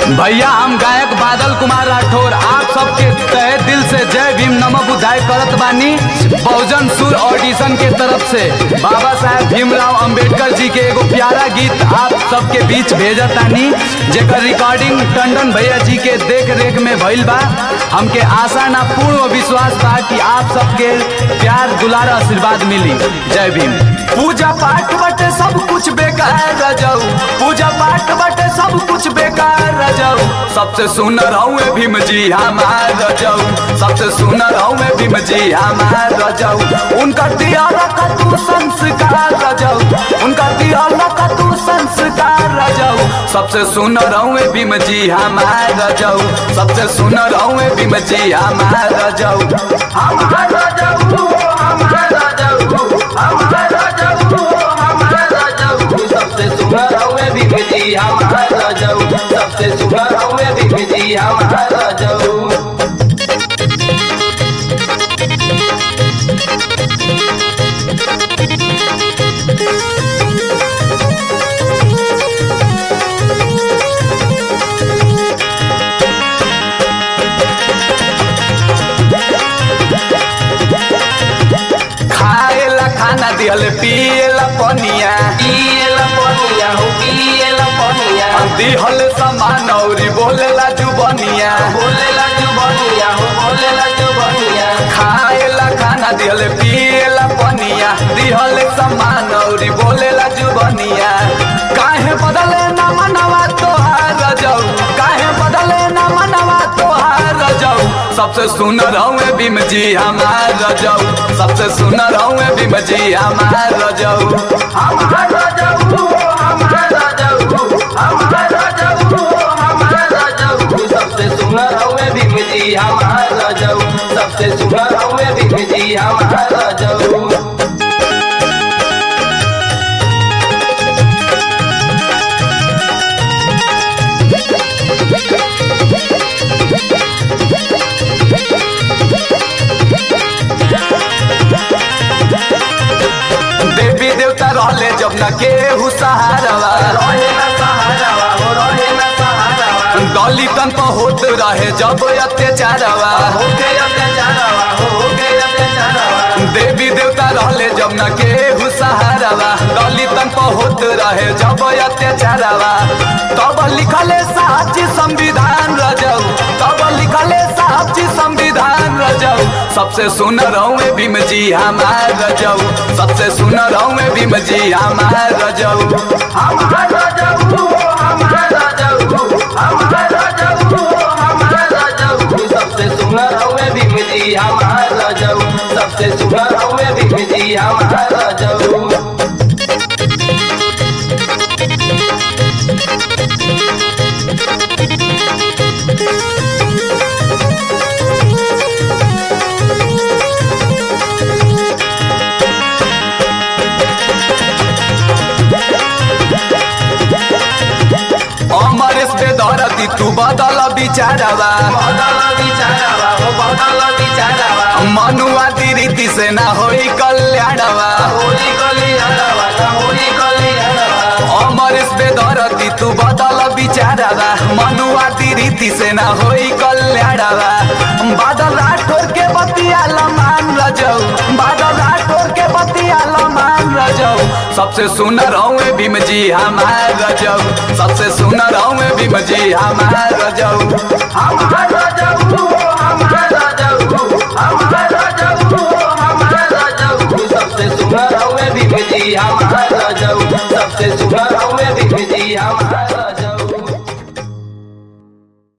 भैया हम गायक बादल कुमार राठौर आप सबके तहे दिल से जय भीम नमः बुधाय करत बानी बहुजन सुर ऑडिशन के तरफ से बाबा साहेब भीमराव अंबेडकर जी के एगो प्यारा गीत आप सबके बीच भेजत तानी जेकर रिकॉर्डिंग टंडन भैया जी के देख रेख में भइल बा हमके आशा ना पूर्ण विश्वास बा कि आप सबके प्यार दुलार आशीर्वाद मिली जय भीम पूजा पाठ बटे सब कुछ बेकार रह जाऊ पूजा पाठ बटे सब कुछ बेकार रह जाऊ सबसे सुनर हूँ भीम जी हमार रह जाऊ सबसे सुनर हूँ भीम जी हमार रह जाऊ उनका दिया रखा तू संस्कार रह जाऊ उनका दिया रखा तू संस्कार रह जाऊ सबसे सुनर हूँ भीम जी हमार रह जाऊ सबसे सुनर हूँ भीम जी हमार रह जाऊ हमार राजाऊ हमार राजाऊ हमार राजाऊ हमार राजाऊ सबसे सुंदर हमें भीम जी हमार राजाऊ सबसे सुंदर हमें भीम जी हमार राजाऊ खाएला खाना दिहल पिएला पनिया पिएला पनिया हो पिएला पनिया दिहल सामान औरी बोलेला जुबनिया बोलेला जुबनिया हो बोलेला जुबनिया खाएला खाना दिहल पिएला पनिया दिहल सामान औरी बोलेला जुबनिया काहे बदले ना मनवा तोहार जाऊ काहे बदले ना मनवा तोहार जाऊ सबसे सुनर हूँ भीम जी हमार जाऊ सबसे सुनर हूँ भीम जी हमार जाऊ हमार राजाऊ हमार राजाऊ हमार राजाऊ हमार राजाऊ सबसे सुंदर हमें भीम जी हमार राजाऊ सबसे सुंदर हमें भीम जी हमार राजाऊ देवी देवता रहले जब न केहू सहारवा रहे ना सहारावा हो रहे ना सहारावा दलितन पर होत रहे जब अत्याचारवा होके अत्याचारवा हो होके अत्याचारवा देवी देवता रहले जब न केहू सहारवा दलितन पर होत रहे जब अत्याचारवा तब लिखले साची संविधान रजऊ तब लिखले साची संविधान रजऊ सबसे सुनर हूँ भीम जी हमार रजऊ सबसे सुनर हूँ भीम जी हमार रजऊ हमार राजाऊ हमार राजाऊ हमार राजाऊ हमार राजाऊ सबसे सुंदर हमें भीम जी हमार राजाऊ सबसे सुंदर हमें भीम जी हमार राजाऊ अमरेश बेदरती तू बदल बिचारवा बदल विचारवा हो बदल विचारवा मनुआ रीति से ना होई कल्याणवा होली कलियारवा ना होली कलियारवा अमरेश बेदरती तू बदल बिचारवा मनुआ रीति से ना होई कल्याणवा बादल राठौर के बतिया लमान रजऊ बादल राठौर के बतिया लमान रजऊ सबसे सुनर हूँ भीम जी हमार रजऊ सबसे सुनर हूँ भीम जी हमार रजऊ हमार राजाऊ हमार राजाऊ हमार राजाऊ हमार राजाऊ सबसे सुंदर हमें भीम जी हमार राजाऊ सबसे सुंदर हमें भीम जी हमार